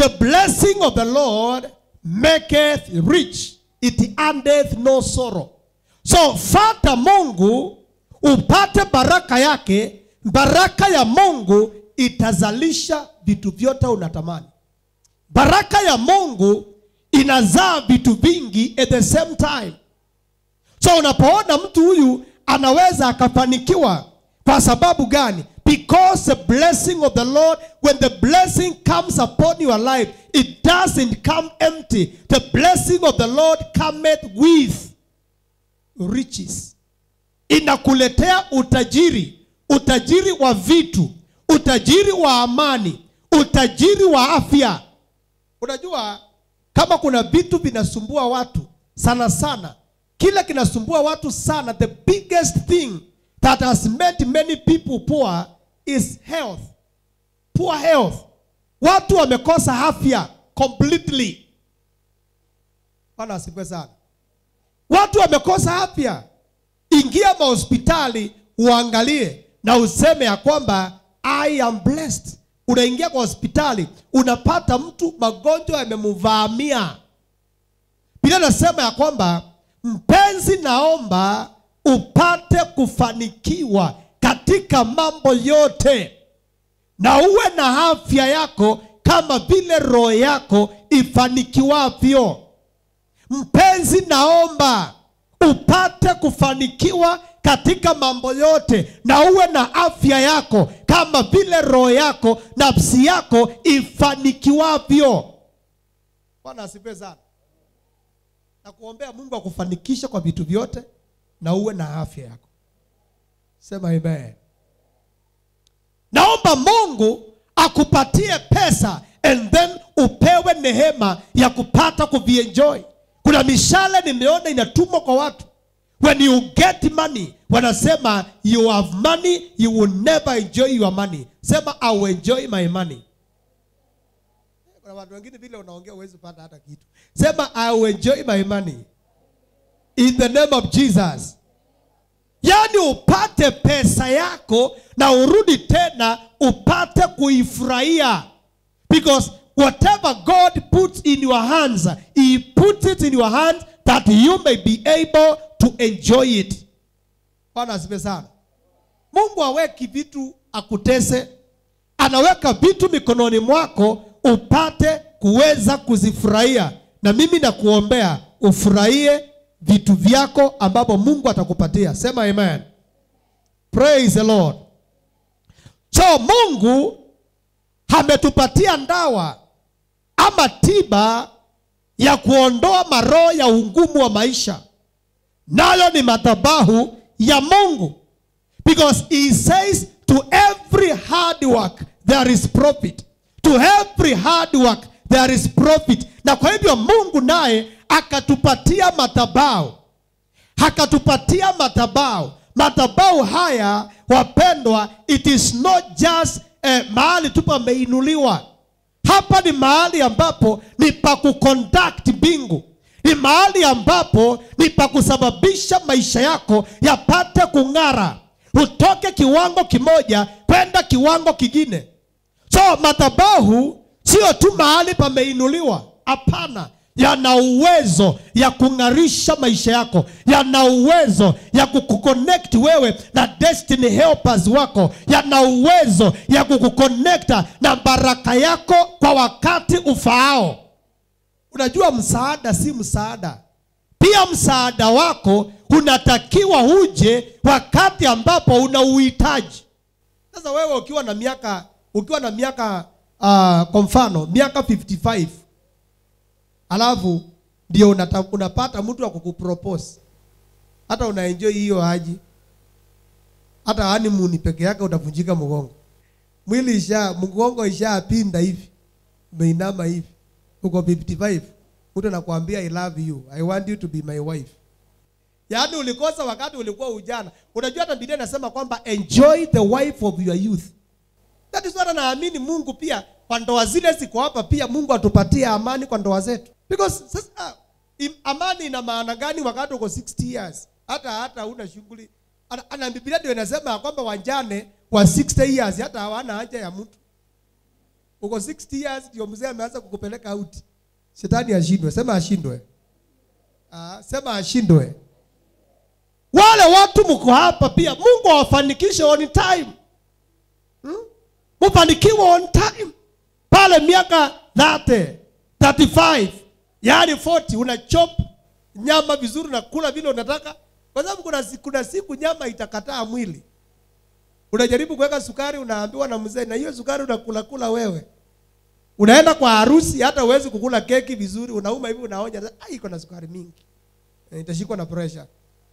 the blessing of the lord maketh rich it endeth no sorrow so fata mungu upate baraka yake baraka ya mungu itazalisha vitu vyote unatamani baraka ya mungu inazaa vitu vingi at the same time so unapoona mtu huyu anaweza akafanikiwa kwa sababu gani because the blessing of the lord when the blessing comes upon your life it doesn't come empty the blessing of the lord cometh with riches inakuletea utajiri utajiri wa vitu utajiri wa amani utajiri wa afya unajua kama kuna vitu vinasumbua watu sana sana kile kinasumbua watu sana the biggest thing that has made many people poor is health poor health watu wamekosa afya completely bwana asifiwe sana watu wamekosa afya ingia mahospitali uangalie na useme ya kwamba i am blessed unaingia kwa hospitali unapata mtu magonjwa yamemvamia bila nasema ya kwamba mpenzi naomba upate kufanikiwa katika mambo yote na uwe na afya yako kama vile roho yako ifanikiwavyo mpenzi naomba upate kufanikiwa katika mambo yote na uwe na afya yako kama vile roho yako nafsi yako ifanikiwavyo bwana asifiwe sana na kuombea mungu akufanikishe kwa vitu vyote na uwe na afya yako sema amen naomba mungu akupatie pesa and then upewe nehema ya kupata kuvienjoy kuna mishale nimeona inatumwa kwa watu when you get money wanasema you have money you will never enjoy your money sema i will enjoy my money kuna watu wengine vile unaongea huwezi pata hata kitu sema i will enjoy my money in the name of jesus yaani upate pesa yako na urudi tena upate kuifurahia because whatever god puts in your hands he puts it in your hands that you may be able to enjoy it bwana asifiwe sana mungu aweki vitu akutese anaweka vitu mikononi mwako upate kuweza kuzifurahia na mimi nakuombea ufurahie vitu vyako ambavyo mungu atakupatia sema amen praise the lord so mungu ametupatia ndawa ama tiba ya kuondoa maroho ya ungumu wa maisha nayo ni madhabahu ya mungu because he says to every hard work there is profit to every hard work there is profit na kwa hivyo mungu naye akatupatia madhabahu akatupatia madhabahu madhabahu haya wapendwa it is not just eh, mahali tu pameinuliwa hapa ni mahali ambapo ni pa kuconduct mbingu ni mahali ambapo ni pa kusababisha maisha yako yapate kung'ara utoke kiwango kimoja kwenda kiwango kingine so madhabahu sio tu mahali pameinuliwa hapana yana uwezo ya kung'arisha maisha yako yana uwezo ya kukuconnect wewe na destiny helpers wako yana uwezo ya kukuconnecta na baraka yako kwa wakati ufaao unajua msaada si msaada pia msaada wako unatakiwa uje wakati ambapo una uhitaji sasa wewe ukiwa na miaka ukiwa na miaka uh, kwa mfano miaka 55 alafu ndio unata, unapata mtu wa kukupropose hata unaenjoy hiyo haji hata honeymoon peke yake utavunjika mgongo mwili isha mgongo ishapinda hivi umeinama hivi uko 55 mtu anakuambia i love you i want you to be my wife yaani ulikosa wakati ulikuwa ujana unajua hata biblia inasema kwamba enjoy the wife of your youth that is what naamini mungu pia kwa ndoa zile ziko hapa pia mungu atupatie amani kwa ndoa zetu because sasa im- amani ina maana gani wakati uko 60 years hata hata una shughuli Ana- ana biblia ndio inasema ya kwamba wajane wa 60 years hata hawana haja ya mtu uko 60 years ndio mzee ameanza kukupeleka out shetani ashindwe sema ashindwe ah, sema ashindwe wale watu mko hapa pia mungu awafanikishe on time hmm? mufanikiwe on time pale miaka 30 35 yaani 40 una chop nyama vizuri na kula vile unataka kwa sababu kuna, si- kuna siku nyama itakataa mwili unajaribu kuweka sukari unaambiwa na mzee na hiyo sukari unakula kula wewe unaenda kwa harusi hata huwezi kukula keki vizuri unauma hivi unaonya "Ah, iko na sukari mingi Eh, itashikwa na pressure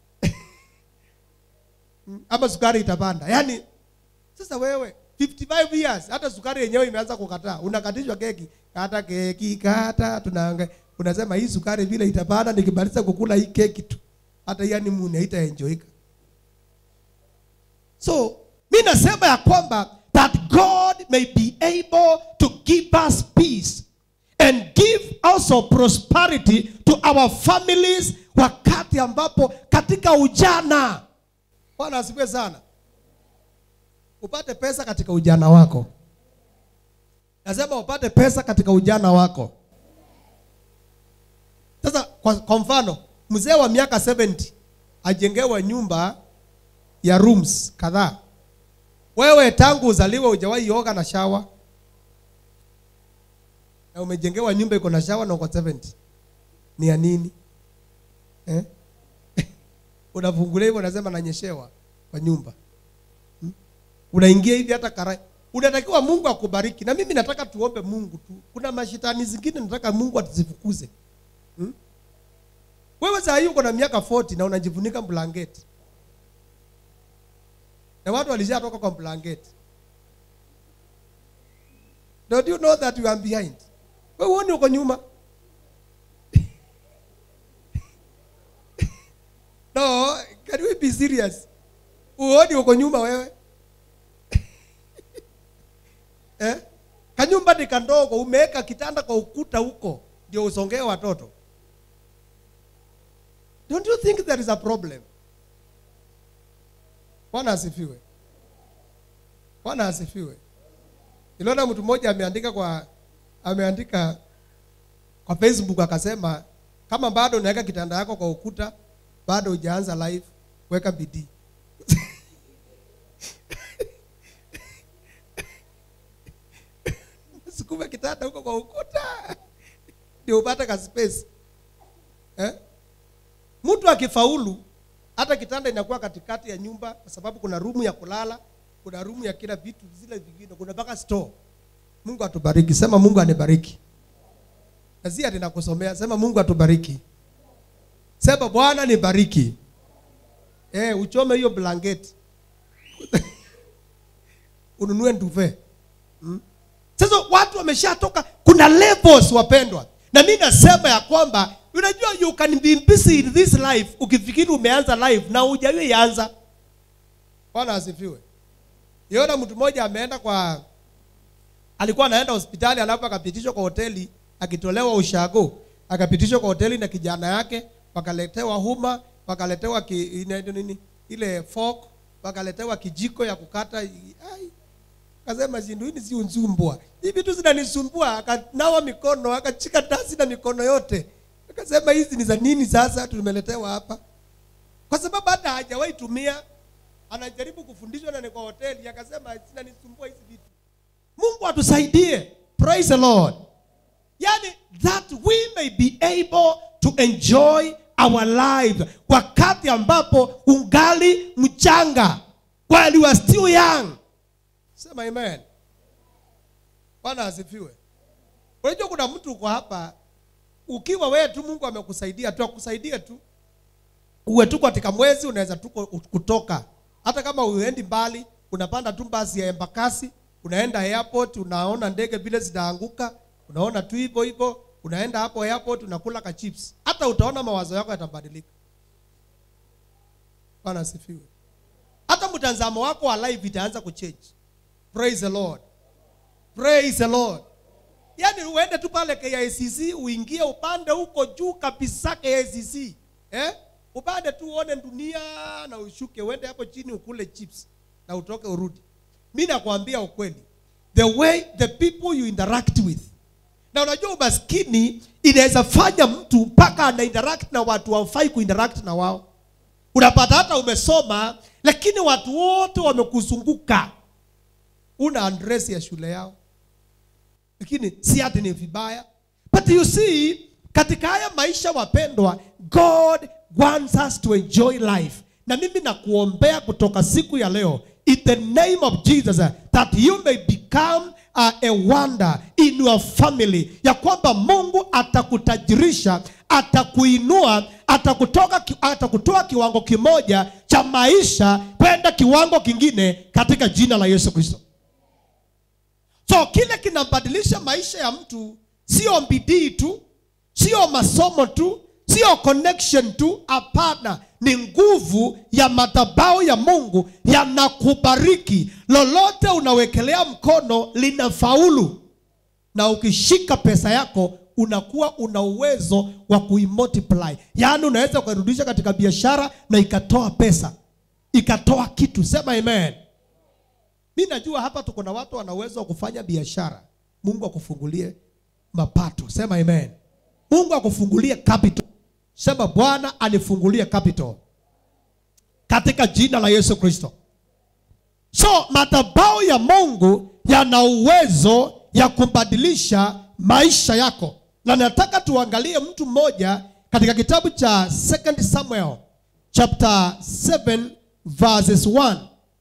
Mm, ama sukari itapanda yaani sasa wewe 55 years hata sukari yenyewe imeanza kukataa unakatishwa keki kata keki kata tunaanga unasema hii sukari vile itapanda nikimaliza kukula hii keki tu hata yani mune haitaenjoyika so mi nasema ya kwamba that god may be able to give us peace and give also prosperity to our families wakati ambapo katika ujana bwana asifiwe sana upate pesa katika ujana wako nasema upate pesa katika ujana wako sasa kwa, kwa mfano mzee wa miaka 70 ajengewa nyumba ya rooms kadhaa wewe tangu uzaliwe hujawahi oga na shawa na umejengewa nyumba iko na shawa na uko 70 ni ya nini eh? unafungulia hivyo unasema nanyeshewa kwa nyumba Hmm? unaingia hivi hata karai unatakiwa mungu akubariki na mimi nataka tuombe mungu tu kuna mashitani zingine nataka mungu atuzifukuze hmm? wewe saa hii uko na miaka 40 na unajifunika blanketi na watu walishatoka kwa blanketi don't you know that you are behind wewe huoni uko nyuma no can we be serious uoni uko nyuma wewe eh? kanyumba ni kandogo umeweka kitanda kwa ukuta huko ndio usongee watoto don't you think there is a problem bwana asifiwe bwana asifiwe iliona mtu mmoja ameandika kwa ameandika kwa facebook akasema kama bado unaweka kitanda yako kwa ukuta bado hujaanza live weka bidii sukuma kitanda huko kwa ukuta ndio upate ka space eh? mtu akifaulu hata kitanda inakuwa katikati ya nyumba kwa sababu kuna rumu ya kulala kuna rumu ya kila vitu zile vingine kuna mpaka store mungu atubariki sema mungu anibariki na si ati nakusomea sema mungu atubariki sema bwana nibariki eh, uchome hiyo blanketi ununue nduve hmm? sasa watu wameshatoka kuna levels wapendwa na mi nasema ya kwamba unajua you can be busy in this life ukifikiri umeanza life na hujawahi anza bwana asifiwe yona mtu mmoja ameenda kwa alikuwa anaenda hospitali alafu akapitishwa kwa hoteli akitolewa ushago akapitishwa kwa hoteli na kijana yake wakaletewa huma wakaletewa ki, ina- nini ile fork wakaletewa kijiko ya kukata ai akasema shindu hii si unzumbwa hii vitu zinanisumbua akanawa mikono akachika tasi na mikono yote akasema hizi ni za nini sasa tumeletewa hapa kwa sababu hata hajawahi tumia anajaribu kufundishwa na ni kwa hoteli akasema zinanisumbua hizi vitu mungu atusaidie praise the lord yani that we may be able to enjoy our life wakati ambapo ungali mchanga while you are still young sema amen bwana asifiwe unajua kuna mtu uko hapa ukiwa wewe tu mungu amekusaidia tu akusaidie tu uwe tu katika mwezi unaweza tu ku- kutoka hata kama uendi mbali unapanda tu basi ya embakasi unaenda airport unaona ndege vile zinaanguka unaona tu hivyo hivyo unaenda hapo airport unakula ka chips hata utaona mawazo yako yatabadilika bwana asifiwe hata mtazamo wako wa life itaanza kuchange praise the lord praise the lord yaani uende tu pale KICC uingie upande huko juu kabisa KICC eh? upande tu uone dunia na ushuke uende hapo chini ukule chips na utoke urudi mi nakwambia ukweli the way the people you interact with na unajua umaskini inaweza fanya mtu mpaka ana interact na watu wafai kuinteract na wao unapata hata umesoma lakini watu wote wamekuzunguka una address ya shule yao lakini si ati ni vibaya but you see katika haya maisha wapendwa god wants us to enjoy life na mimi nakuombea kutoka siku ya leo in the name of jesus uh, that you may become uh, a wonder in your family ya kwamba mungu atakutajirisha atakuinua atakutoka ki- atakutoa kiwango kimoja cha maisha kwenda kiwango kingine katika jina la yesu kristo so kile kinabadilisha maisha ya mtu sio bidii tu sio masomo tu sio connection tu hapana ni nguvu ya madhabahu ya mungu yanakubariki lolote unawekelea mkono linafaulu na ukishika pesa yako unakuwa una uwezo wa kuimultiply yaani unaweza ukairudisha katika biashara na ikatoa pesa ikatoa kitu sema amen mi najua hapa tuko na watu wana uwezo wa kufanya biashara mungu akufungulie mapato sema amen mungu akufungulie capital sema bwana anifungulie capital katika jina la yesu kristo so madhabahu ya mungu yana uwezo ya kubadilisha maisha yako na nataka tuangalie mtu mmoja katika kitabu cha 2 samuel chapter 7 verses 1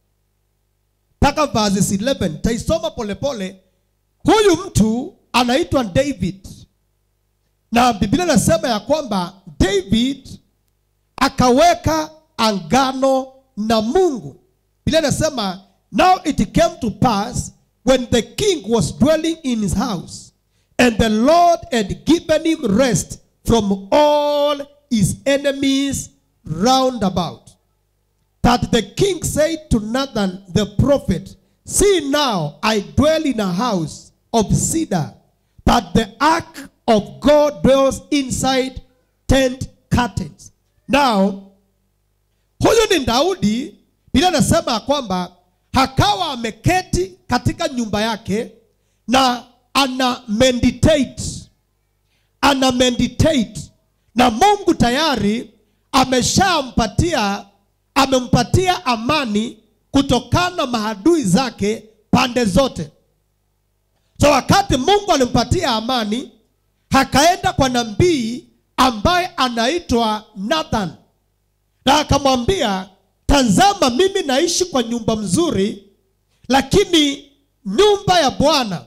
mpaka verses 11 taisoma polepole huyu mtu anaitwa david na biblia inasema ya kwamba david akaweka angano na mungu biblia inasema now it came to pass when the king was dwelling in his house and the lord had given him rest from all his enemies round about that the king said to Nathan the prophet, See now, I dwell in a house of cedar, but the ark of God dwells inside tent curtains. Now, huyu ni Daudi, Biblia inasema ya kwamba hakawa ameketi katika nyumba yake na ana meditate ana meditate na mungu tayari ameshampatia amempatia amani kutokana na maadui zake pande zote so wakati mungu alimpatia amani akaenda kwa nabii ambaye anaitwa nathan na akamwambia tazama mimi naishi kwa nyumba mzuri lakini nyumba ya bwana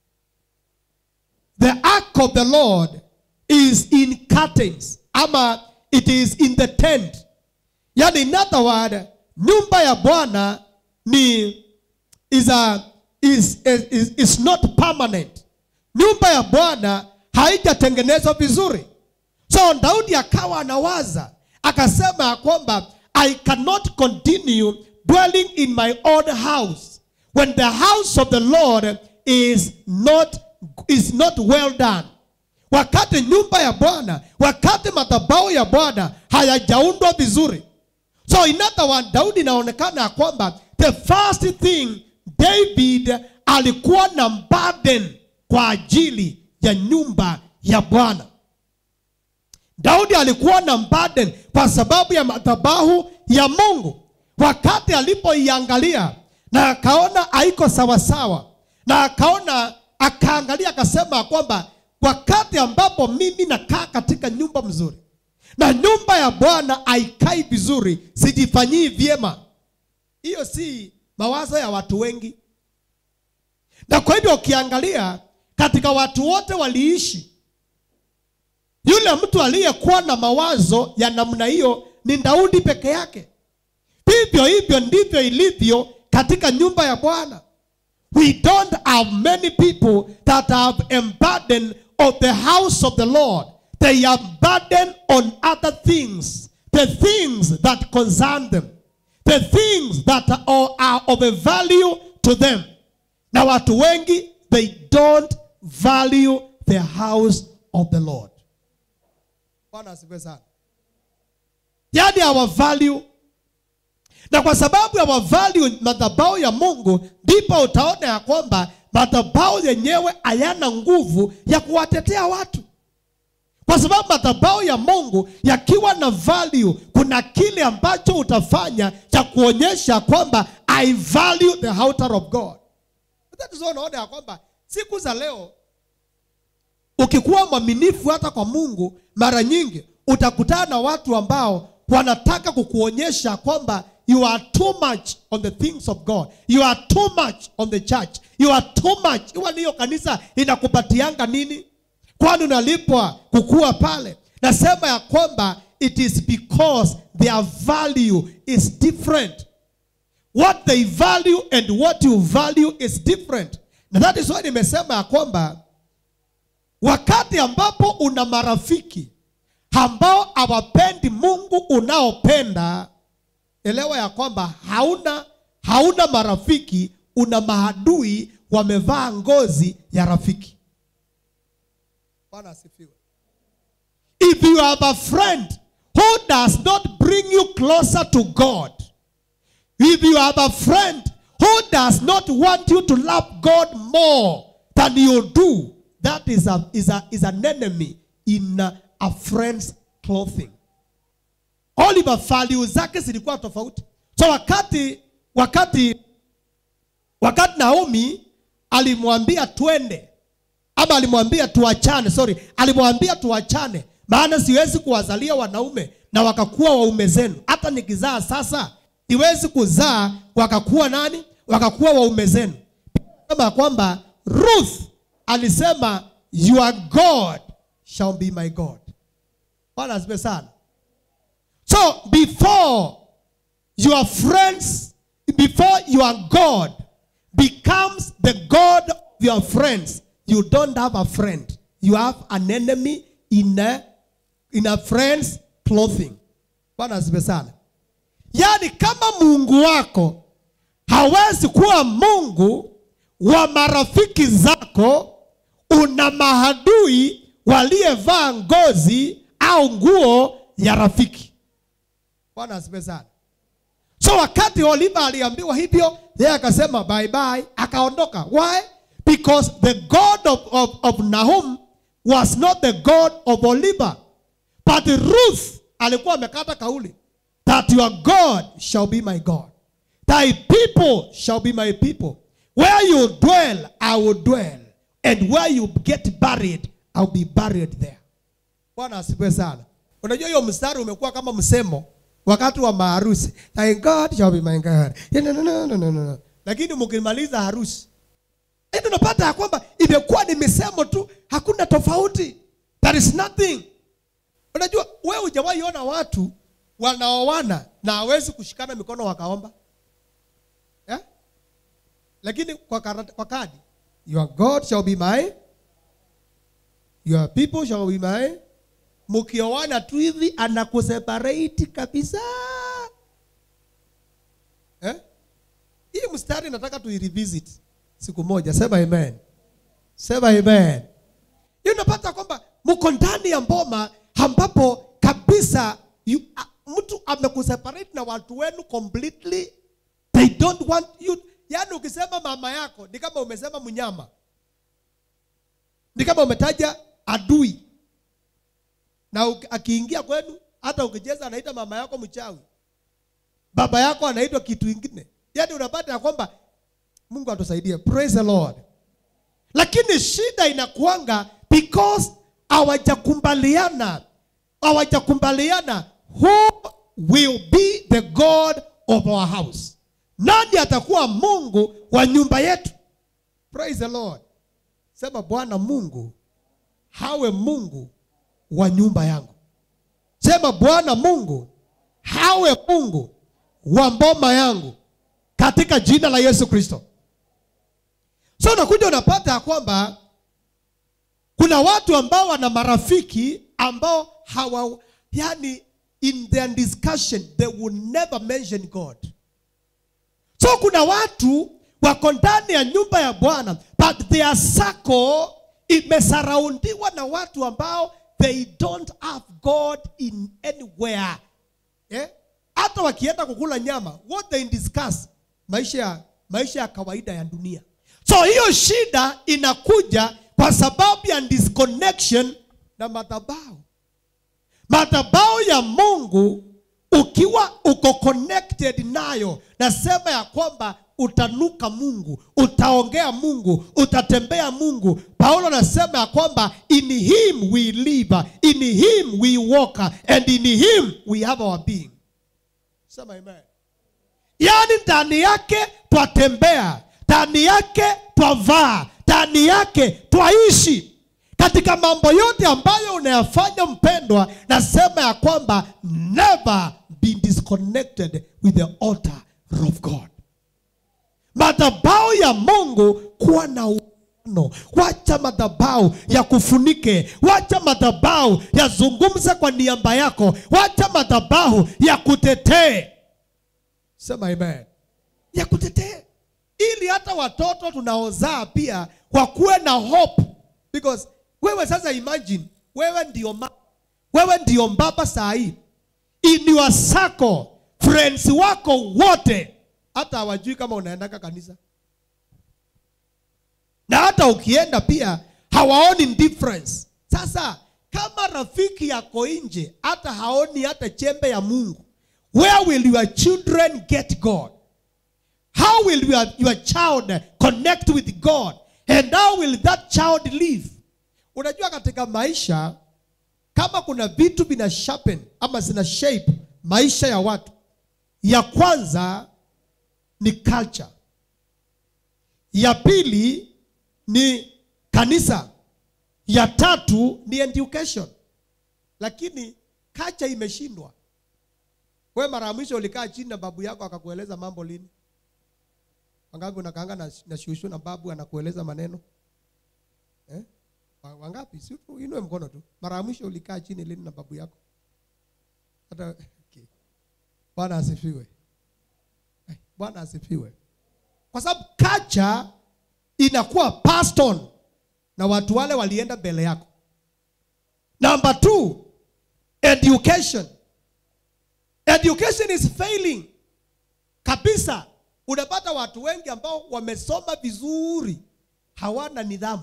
the ark of the lord is in curtains ama it is in the tent yani in other word nyumba ya bwana ni is, a, is, is, is not permanent nyumba ya bwana haijatengenezwa vizuri so daudi akawa anawaza akasema ya kwamba i cannot continue dwelling in my own house when the house of the lord is not, is not well done wakati nyumba ya bwana wakati madhabahu ya bwana hayajaundwa vizuri so in other word, daudi inaonekana ya kwamba the first thing david alikuwa na burden kwa ajili ya nyumba ya bwana daudi alikuwa na burden kwa sababu ya madhabahu ya mungu wakati alipoiangalia na akaona haiko sawasawa na akaona akaangalia akasema ya kwamba wakati ambapo mimi nakaa katika nyumba mzuri na nyumba ya bwana haikai vizuri sijifanyii vyema hiyo si mawazo ya watu wengi na kwa hivyo ukiangalia katika watu wote waliishi yule mtu aliyekuwa na mawazo ya namna hiyo ni daudi peke yake vivyo hivyo ndivyo ilivyo katika nyumba ya bwana we don't have many people that have emburdened of the house of the lord they are burdened on other things the things that concern them the things that are, are of a value to them na watu wengi they don't value the house of the lord bwana asifiwe sana yani our value na kwa sababu ya wavalue madhabahu ya mungu ndipo utaona ya kwamba madhabahu yenyewe hayana nguvu ya kuwatetea watu kwa sababu madhabahu ya mungu yakiwa na value kuna kile ambacho utafanya cha kuonyesha kwamba i value the altar of god That is why unaona ya kwamba siku za leo ukikuwa mwaminifu hata kwa mungu mara nyingi utakutana na watu ambao wanataka kukuonyesha kwamba you are too much on the things of god you are too much on the church you are too much iwa niyo kanisa inakupatianga nini kwani unalipwa kukua pale nasema ya kwamba it is because their value is different what they value and what you value is different na that is why nimesema ya kwamba wakati ambapo una marafiki ambao hawapendi mungu unaopenda elewa ya kwamba hauna hauna marafiki una maadui wamevaa ngozi ya rafiki bwana asifiwe if you have a friend who does not bring you closer to god if you have a friend who does not want you to love god more than you do that is, a, is, a, is an enemy in a, a friend's clothing oliver value zake zilikuwa tofauti so wakati wakati wakati naomi alimwambia twende ama alimwambia tuachane sorry alimwambia tuachane maana siwezi kuwazalia wanaume na wakakuwa waume zenu hata nikizaa sasa siwezi kuzaa wakakuwa nani wakakuwa waume zenu sema kwamba ruth alisema your god shall be my god bwana asipe sana so before your friends before your god becomes the god of your friends you don't have a friend you have an enemy in a, in a friend's clothing bwana asipe sana yaani kama mungu wako hawezi kuwa mungu wa marafiki zako una mahadui waliyevaa ngozi au nguo ya rafiki bwana asipe sana so wakati oliva aliambiwa hivyo yeye akasema bye bye akaondoka why because the god of, of, of nahum was not the god of oliver but ruth alikuwa amekata kauli that your god shall be my god thy people shall be my people where you dwell i will dwell and where you get buried i'll be buried there bwana asifiwe sana unajua hiyo mstari umekuwa kama msemo wakati wa maharusi thy god shall be my god no, no, no, no, no, no. lakini mkimaliza harusi Yaani unapata ya kwamba imekuwa ni misemo tu hakuna tofauti there is nothing unajua wewe hujawahi ona watu wanaoana na hawezi kushikana mikono wakaomba eh? lakini kwa, karata, kwa kadi your god shall be my your people shall be my mkioana tu hivi anakuseparate kabisa eh? hii mstari nataka tuirevisit siku moja sema amen sema amen hiyo unapata kwamba mko ndani ya mboma ambapo kabisa you, a, mtu amekuseparate na watu wenu completely they don't want you yaani ukisema mama yako ni kama umesema mnyama ni kama umetaja adui na uki- akiingia kwenu hata ukicheza anaita mama yako mchawi baba yako anaitwa kitu ingine yaani unapata ya kwamba mungu atusaidie praise the lord lakini shida inakuanga because hawajakubaliana hawajakubaliana who will be the god of our house nani atakuwa mungu wa nyumba yetu praise the lord sema bwana mungu hawe mungu wa nyumba yangu sema bwana mungu hawe mungu wa mboma yangu katika jina la yesu kristo so unakuja unapata ya kwamba kuna watu ambao wana marafiki ambao hawa yani in their discussion they will never mention god so kuna watu wako ndani ya nyumba ya bwana but their circle imesaraundiwa na watu ambao they don't have god in anywhere eh? hata wakienda kukula nyama what they discuss maisha ya maisha ya kawaida ya dunia so hiyo shida inakuja kwa sababu ya disconnection na madhabahu madhabahu ya mungu ukiwa uko connected nayo nasema ya kwamba utanuka mungu utaongea mungu utatembea mungu paulo anasema ya kwamba in him we live in him we walk and in him we have our being sema amen yaani ndani yake twatembea ndani yake twavaa ndani yake twaishi katika mambo yote ambayo unayafanya mpendwa nasema ya kwamba never be disconnected with the altar of god madhabau ya mungu kuwa na uano wacha madhabau ya kufunike wacha madhabau yazungumze kwa niaba yako wacha madhabau ya kutetee sema amen ya kutetee ili hata watoto tunaozaa pia wakuwe na hope because wewe sasa imagine wewe ndio ma, wewe ndio mbaba saa hii in your circle friends wako wote hata hawajui kama unaendaka kanisa na hata ukienda pia hawaoni difference sasa kama rafiki yako nje hata haoni hata chembe ya mungu where will your children get god how will your, your child connect with god and how will that child live unajua katika maisha kama kuna vitu vina sharpen ama zina shape maisha ya watu ya kwanza ni culture ya pili ni kanisa ya tatu ni education lakini culture imeshindwa we mara ya mwisho ulikaa chini na babu yako akakueleza mambo lini wangapi unakaanga na, na shushu na babu anakueleza maneno eh? Wa- wangapi si tu- inue mkono tu mara ya mwisho ulikaa chini lini na babu yako hata okay. bwana asifiwe Eh, bwana asifiwe kwa sababu culture inakuwa passed on na watu wale walienda mbele yako number two education education is failing kabisa unapata watu wengi ambao wamesoma vizuri hawana nidhamu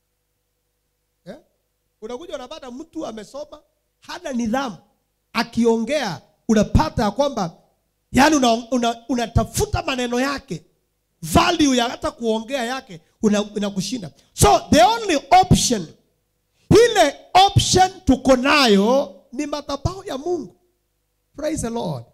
eh? unakuja unapata mtu amesoma hana nidhamu akiongea unapata ya kwamba yani unatafuta una, una unatafuta maneno yake value ya hata kuongea yake una- inakushinda so the only option ile option tuko nayo ni madhabahu ya mungu praise the lord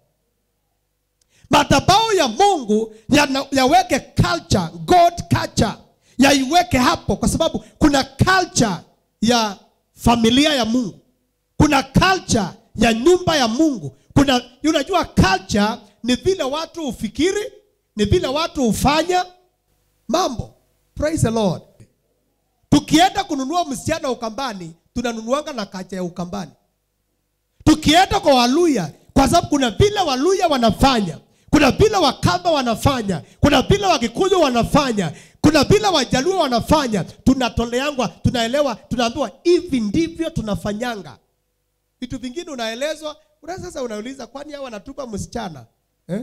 madhabahu ya mungu yana- yaweke culture god culture yaiweke hapo kwa sababu kuna culture ya familia ya mungu kuna culture ya nyumba ya mungu kuna unajua culture ni vile watu hufikiri ni vile watu hufanya mambo praise the lord tukienda kununua msichana ukambani tunanunuanga na kacha ya ukambani tukienda kwa waluya kwa sababu kuna vile waluya wanafanya kuna vile wakamba wanafanya kuna vile wakikuyu wanafanya kuna vile wajaluo wanafanya tunatoleangwa tunaelewa tunaambiwa hivi ndivyo tunafanyanga vitu vingine unaelezwa una sasa unauliza kwani hao wanatupa msichana eh?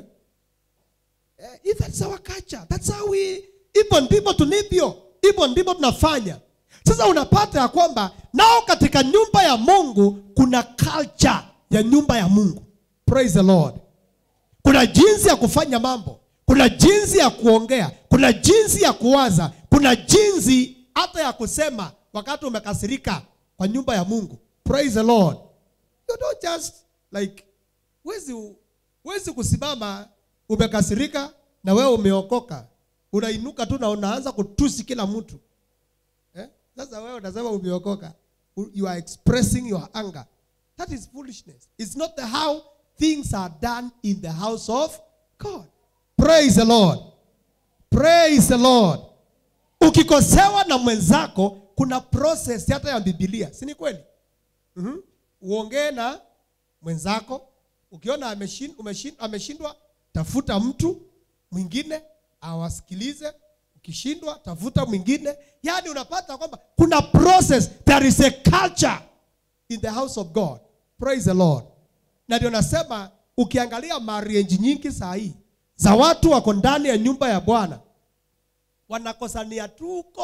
Eh, that's our culture. That's how we hivyo ndivyo tulivyo hivyo ndivyo tunafanya sasa unapata ya kwamba nao katika nyumba ya mungu kuna culture ya nyumba ya mungu praise the lord kuna jinsi ya kufanya mambo kuna jinsi ya kuongea kuna jinsi ya kuwaza kuna jinsi hata ya kusema wakati umekasirika kwa nyumba ya mungu praise the lord you don't just like wezi wezi kusimama umekasirika na wewe umeokoka unainuka tu na unaanza kutusi kila mtu eh? sasa wewe unasema umeokoka you are expressing your anger that is foolishness it's not the how things are done in the house of god praise the lord praise the lord ukikosewa na mwenzako kuna process hata ya bibilia si ni kweli mm-hmm. uongee na mwenzako ukiona ameshin, umeshin, ameshindwa tafuta mtu mwingine awasikilize ukishindwa tafuta mwingine yaani unapata kwamba kuna process there is a culture in the house of god praise the lord na ndio nasema ukiangalia marriage nyingi saa hii za watu wako ndani ya nyumba ya bwana wanakosania tu huko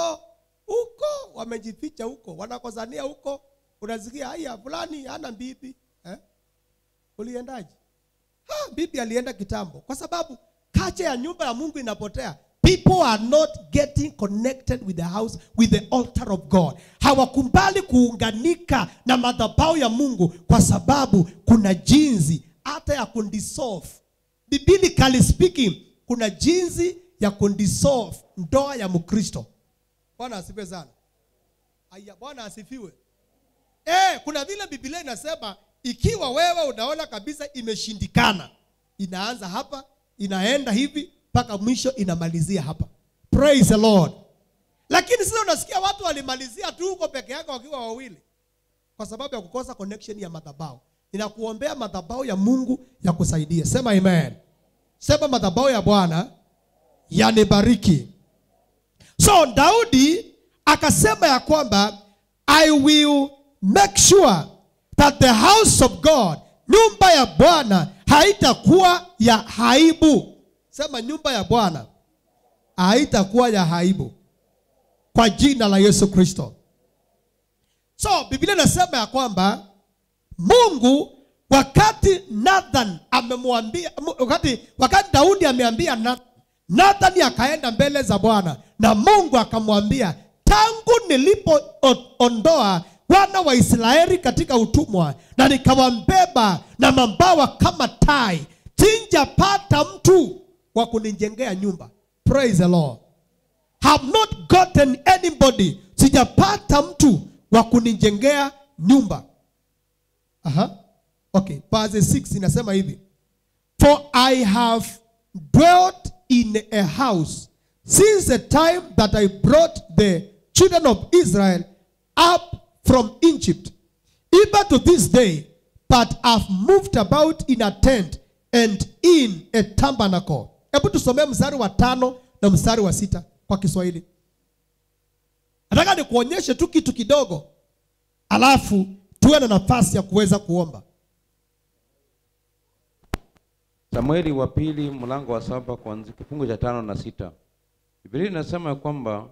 huko wamejificha huko wanakosania huko unasikia haya fulani hana bibi eh? uliendaje ha, bibi alienda kitambo kwa sababu kacha ya nyumba ya mungu inapotea people are not getting connected with the house with the altar of god hawakumbali kuunganika na madhabahu ya mungu kwa sababu kuna jinsi hata ya kundissolve biblically speaking kuna jinsi ya kundissolve ndoa ya mkristo bwana asifiwe sana aya bwana asifiwe Eh, kuna vile Biblia inasema ikiwa wewe unaona kabisa imeshindikana, inaanza hapa, inaenda hivi mpaka mwisho inamalizia hapa. Praise the Lord. Lakini sasa unasikia watu walimalizia tu huko peke yake wakiwa wawili kwa sababu ya kukosa connection ya madhabahu. Ninakuombea madhabahu ya Mungu ya kusaidia. Sema amen. Sema madhabahu ya Bwana yanibariki. So Daudi akasema ya kwamba I will make sure that the house of God, nyumba ya Bwana haitakuwa ya haibu. Sema nyumba ya Bwana haitakuwa ya haibu kwa jina la Yesu Kristo. So Biblia inasema ya kwamba Mungu wakati Nathan amemwambia wakati, wakati Daudi ameambia Nathan, Nathan akaenda mbele za Bwana na Mungu akamwambia, tangu nilipoondoa wana wa Israeli katika utumwa na nikawambeba na mabawa kama tai, sijapata mtu wa kunijengea nyumba. Praise the Lord. Have not gotten anybody, sijapata mtu wa kunijengea nyumba. Aha. Okay, verse 6 inasema hivi. For I have dwelt in a house since the time that I brought the children of Israel up from Egypt, even to this day, but have moved about in a tent and in a tabernacle. Hebu tusomee mstari wa tano na mstari wa sita kwa Kiswahili. Nataka nikuonyeshe tu kitu kidogo, alafu tuwe na nafasi ya kuweza kuomba. Samueli wa pili mlango wa saba kuanzia kifungu cha tano na sita. Biblia inasema ya kwamba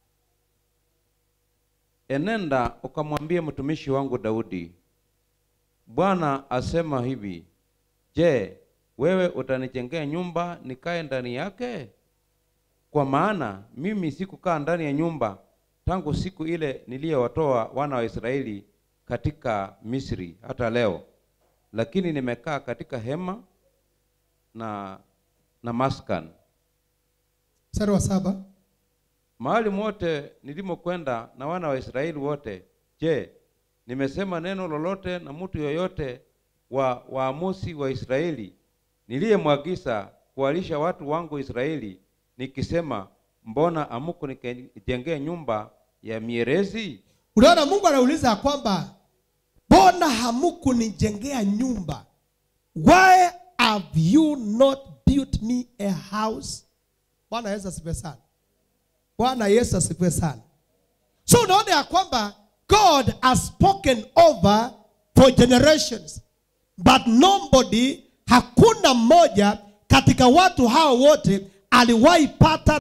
enenda ukamwambie mtumishi wangu Daudi, Bwana asema hivi, je, wewe utanijengea nyumba nikae ndani yake? Kwa maana mimi sikukaa ndani ya nyumba tangu siku ile niliyowatoa wana wa Israeli katika Misri hata leo, lakini nimekaa katika hema na na maskan Mstari wa saba. mahali mote nilimokwenda na wana wa Israeli wote. Je, nimesema neno lolote na mtu yoyote wa waamuzi wa Israeli niliyemwagiza kuwalisha watu wangu Israeli, nikisema mbona amuku nikijengea nyumba ya mierezi? Unaona, Mungu anauliza ya kwamba mbona hamukunijengea nyumba? Why have you not built me a house? Bwana Yesu asifiwe sana. Bwana Yesu asifiwe sana. So unaona ya kwamba God has spoken over for generations but nobody, hakuna mmoja katika watu hao wote aliwahi pata